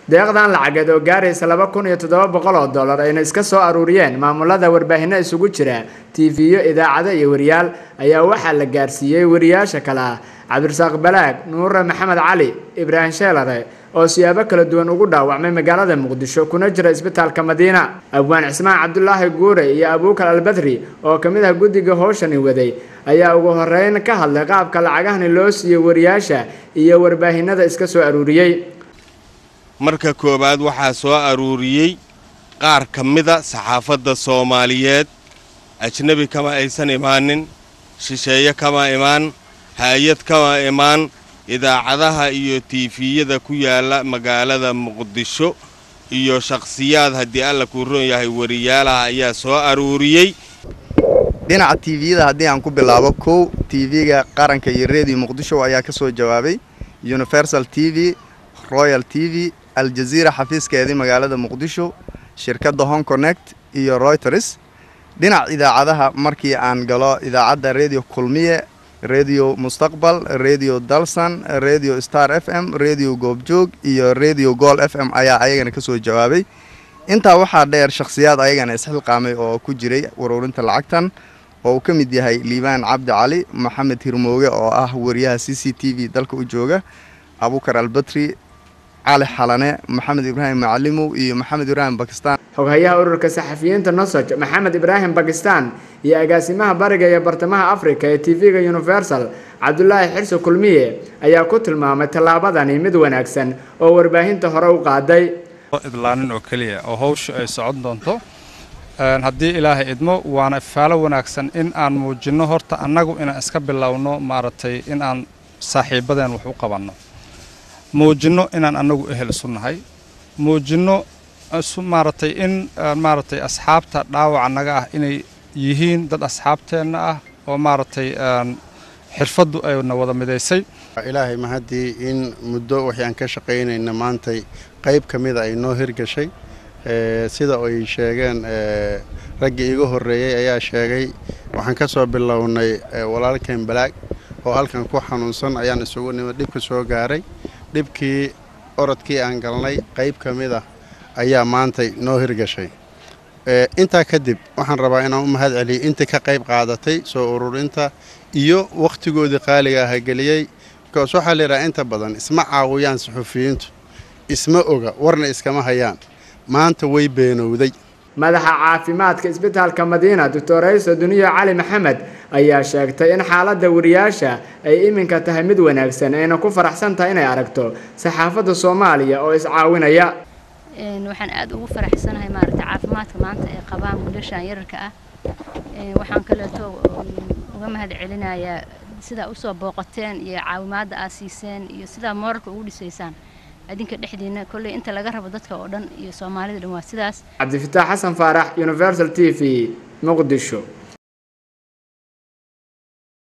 deeqdan lacageed oo gaaraysa laba kun iyo toddoba boqol oo dollar ayna iska soo aruuriyeen maamulada warbaahinno isugu jira tv-yo idaacado iyo wariyaal ayaa waxaa la gaarsiiyey wariyaasha kale ah cabdirasaaq balaag nuure maxamed cali ibraahim sheelare oo siyaabo kala duwan ugu dhaawacmay magaalada muqdisho kuna jira isbitaalka madiina abwaan cismaan cabdulaahi guure iyo abuukal albadri oo ka mid ah guddiga howshani waday ayaa ugu horeyn ka hadlay qaabka lacagahani loo siiyey wariyaasha iyo warbaahinada iska soo aruuriyey marka koowaad waxaa soo aruuriyey qaar ka mida saxaafadda soomaaliyeed ajnebi kama aysan imaanin shisheeye kama imaan hay-ad kama imaan idaacadaha iyo tiifiyada ku yaalla magaalada muqdisho iyo shakhsiyaad haddii alla kuu roon yahay wariyaalaha ayaa soo aruuriyey dhinaca tviyada haddii aan ku bilaabo kow tv-ga qaranka iyo redio muqdisho ayaa ka soo jawaabay universal t v royal t v aljaziira xafiiskeedii magaalada muqdisho shirkadda hong connect iyo royters dhinac idaacadaha markii aan galo idaacadda redio kulmiye redio mustaqbal redio dalsan redio star f m redio goobjoog iyo redio gool f m ayaa ayagana ka soo jawaabay intaa waxaa dheer shakhsiyaad ayagana isxilqaamay oo ku jiray ururinta lacagtan oo uu ka mid yahay liibaan cabdi cali maxamed hirmooge oo ah wariyaha c c t v dalka u jooga abukar albatri cali xalane maxamed ibraahim macalimow iyo maxamed ibraahim bakistan xoghayaha ururka saxafiyiinta nosoj maxamed ibraahim bakistan iyo agaasimaha bariga iyo bartamaha africa ee tv-ga universal cabdulaahi xirso kulmiye ayaa ku tilmaamay tallaabadani mid wanaagsan oo warbaahinta hore u qaaday idlaanin oo keliya oo hawsha ay socon doonto haddii ilaahay idmo waana ifaalo wanaagsan in aan muujinno horta annagu inaan iska bilowno maaragtay in aan saaxiibadeen wax u qabanno muujinno inaan annagu ehel isu nahay muujinno maaragtay in maaragtay asxaabta dhaawaca naga ah inay yihiin dad asxaabteenna ah oo maaragtay xirfaddu ayna wada midaysay ilaahay mahaddii in muddo waxay aan ka shaqaynayna maantay qayb ka mida ay noo hirgashay sida ay sheegeen raggii iga horreeyey ayaa sheegay waxaan ka soo bilownay walaalkeen balaag oo halkan ku xanuunsan ayaan isugu nimid dhibka soo gaaray dhibkii orodkii aan galnay qayb ka mid ah ayaa maantay noo hirgashay intaa kadib waxaan rabaa inaan u mahad celiyay intii ka qayb qaadatay soo ururinta iyo wakhtigoodii qaaliga aha geliyey bikoos waxaa la yidhaha inta badan isma caawiyaan suxufiyiintu isma oga warna iskama hayaan maanta way beenowday madaxa caafimaadka isbitaalka madiina doctor ayso duniyo cali maxamed ayaa sheegtay in xaaladda wariyaasha ay iminka tahay mid wanaagsan ayna ku faraxsan tahay inay aragto saxaafadda soomaaliya oo iscaawinaya waxaan aada ugu faraxsanahay maaragtay caafimaadka maanta ay qabaan wiilashan yararka ah waxaan kaleeto uga mahad celinayaa sidaa usoo booqateen iyo caawimaadda aad siiseen iyo sidaa mooralka ugu dhisaysaan adinka dhexdiina kolley inta laga rabo dadka oo dhan iyo soomaalida dhan waa sidaas cabdifitaax xasan faarax universal t v muqdisho